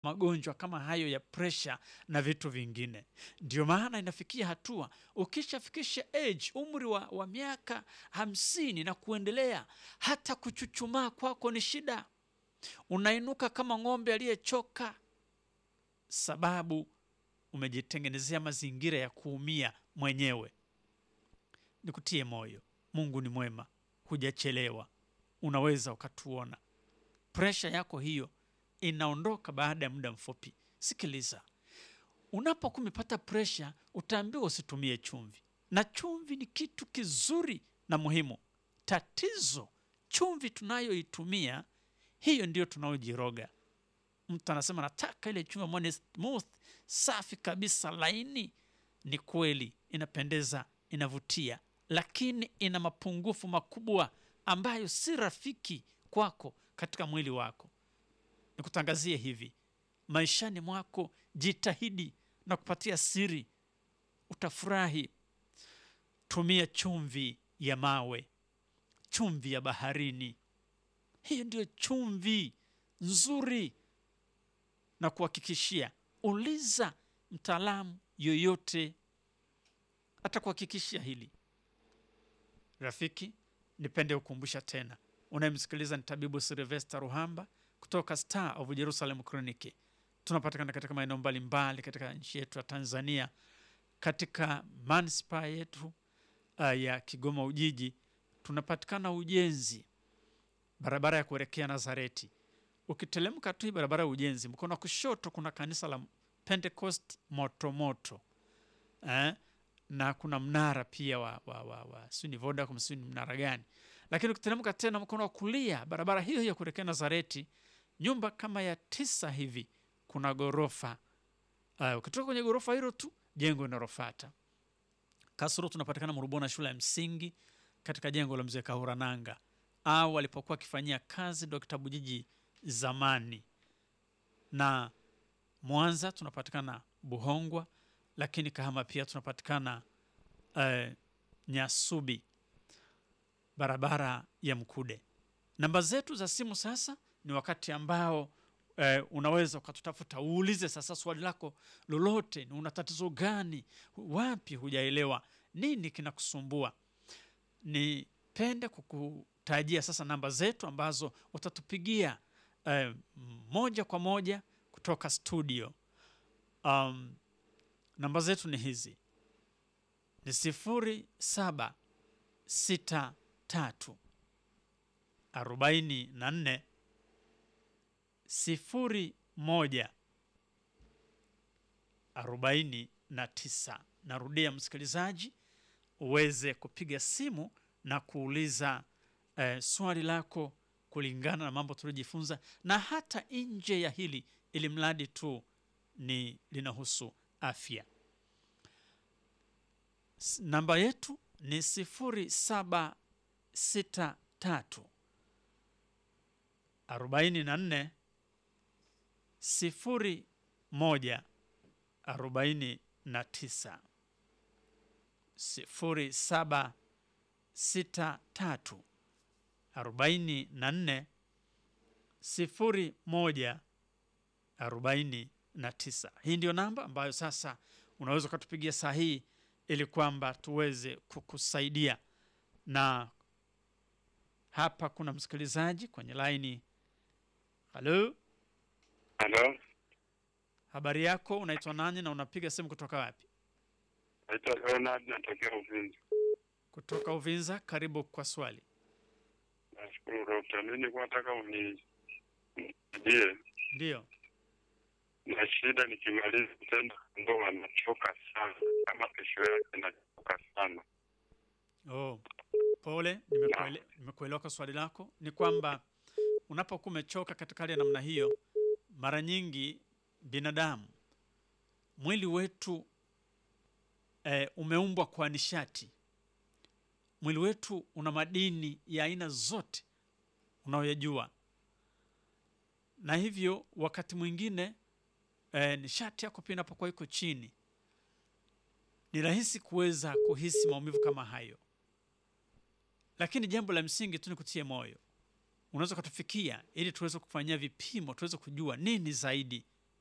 magonjwa kama hayo ya presha na vitu vingine. Ndio maana inafikia hatua ukishafikisha age umri wa, wa miaka hamsini na kuendelea, hata kuchuchumaa kwako ni shida, unainuka kama ng'ombe aliyechoka, sababu umejitengenezea mazingira ya kuumia mwenyewe. Nikutie moyo, Mungu ni mwema, hujachelewa, unaweza ukatuona. Presha yako hiyo inaondoka baada ya muda mfupi. Sikiliza, unapokuwa umepata presha, utaambiwa usitumie chumvi, na chumvi ni kitu kizuri na muhimu. Tatizo, chumvi tunayoitumia hiyo ndiyo tunayojiroga. Mtu anasema nataka ile chumvi ambayo ni smooth, safi kabisa, laini. Ni kweli, inapendeza, inavutia, lakini ina mapungufu makubwa ambayo si rafiki kwako katika mwili wako. Nikutangazie hivi, maishani mwako jitahidi na kupatia siri, utafurahi. Tumia chumvi ya mawe, chumvi ya baharini. Hiyo ndio chumvi nzuri, na kuhakikishia, uliza mtaalamu yoyote atakuhakikishia hili. Rafiki, nipende kukumbusha tena, unayemsikiliza ni tabibu Silvester Ruhamba kutoka Star of Jerusalem Clinic. Tunapatikana katika maeneo mbalimbali katika nchi yetu ya Tanzania, katika manispaa yetu uh, ya Kigoma Ujiji. Tunapatikana Ujenzi, barabara ya kuelekea Nazareti. Ukitelemka tu hii barabara ya Ujenzi, mkono wa kushoto kuna kanisa la Pentecost Motomoto eh? na kuna mnara pia wa, wa, wa, wa sijui ni Vodacom sijui ni mnara gani, lakini ukiteremka tena mkono wa kulia barabara hiyo hiyo kuelekea Nazareti, nyumba kama ya tisa hivi, kuna ghorofa uh, ukitoka kwenye ghorofa hilo tu jengo linalofuata Kasoro. Tunapatikana Murubona, shule ya msingi katika jengo la mzee Kahurananga au alipokuwa akifanyia kazi Dr. Bujiji zamani, na Mwanza tunapatikana Buhongwa, lakini Kahama pia tunapatikana uh, Nyasubi, barabara ya Mkude. Namba zetu za simu sasa ni wakati ambao eh, unaweza ukatutafuta uulize sasa swali lako lolote, ni una tatizo gani, wapi hujaelewa, nini kinakusumbua. Nipende kukutajia sasa namba zetu ambazo utatupigia eh, moja kwa moja kutoka studio. Um, namba zetu ni hizi ni sifuri saba sita tatu arobaini na nne sifuri moja arobaini na tisa. Narudia msikilizaji, uweze kupiga simu na kuuliza eh, swali lako kulingana na mambo tuliojifunza, na hata nje ya hili, ili mradi tu ni linahusu afya. S- Namba yetu ni sifuri saba sita tatu arobaini na nne sifuri moja arobaini na tisa sifuri saba sita tatu arobaini na nne sifuri moja arobaini na tisa. Hii ndio namba ambayo sasa unaweza ukatupigia saa hii ili kwamba tuweze kukusaidia. Na hapa kuna msikilizaji kwenye laini. Halo, Halo, habari yako? Unaitwa nani na unapiga simu kutoka wapi? naitwa Leonard, natokea Uvinza. Kutoka Uvinza. Karibu kwa swali. Nashukuru dokta. Mimi nilikuwa nataka unisaidie Ndiyo, na shida, nikimaliza tendo ndoa nachoka sana, kama kesho yake nachoka sana. oh, pole, nimekuele, nimekuelewa kwa swali lako. Ni kwamba unapokuwa umechoka katika hali ya namna hiyo, mara nyingi binadamu, mwili wetu eh, umeumbwa kwa nishati. Mwili wetu una madini ya aina zote unayoyajua, na hivyo wakati mwingine eh, nishati yako pia inapokuwa iko chini, ni rahisi kuweza kuhisi maumivu kama hayo. Lakini jambo la msingi tu ni kutie moyo, unaweza ukatufikia ili tuweze kufanyia vipimo, tuweze kujua nini zaidi